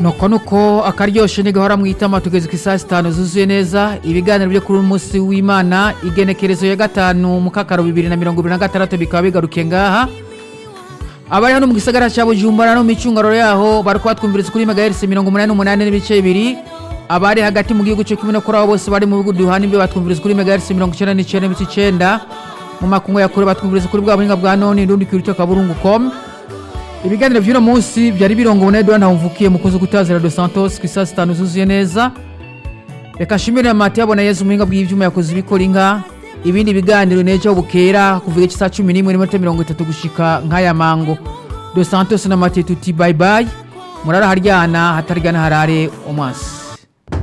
nuko nuko akaryoshe ntigahora mu itama tugeze ku isaha zitanu zuzuye neza ibiganiro byo kuri uyu munsi w'imana igenekerezo ya gatanu mu kakaro bibiri na mirongo ibiri na gatandatu bikaba bigarukiye ngaha abari hano mu gisagara cya bujumbura no mu micungararo yaho bari kubatwumviriza kuri megaherisi mirongo umunani n'umunani n'ibice bibiri abari hagati mu gihugu cyo kimwe no kuri abo bose bari mu bihugu duhana imbi batwumviriza kuri megaherisi mirongo icyenda n'icyenda n'ibice icyenda mu makungu ya kure batwumviriza kuri bwa buhinga bwa none ndundi kuri kaburungu com ibiganiro by'uno munsi byari birongowe na edouard ntawumvukiye mukozi gutazira dos santos ku isaha zitanu zuzuye neza reka nshimire mati yabona yezu umuhinga bw'ibyuma yakoze ibikora inka ibindi biganiro nejo bukera kuva igice saa cumi n'imwe n'iminota mirongo itatu gushika nk'aya mango dos santos na mati tuti bayi bayi murara haryana hataryana harare umwasi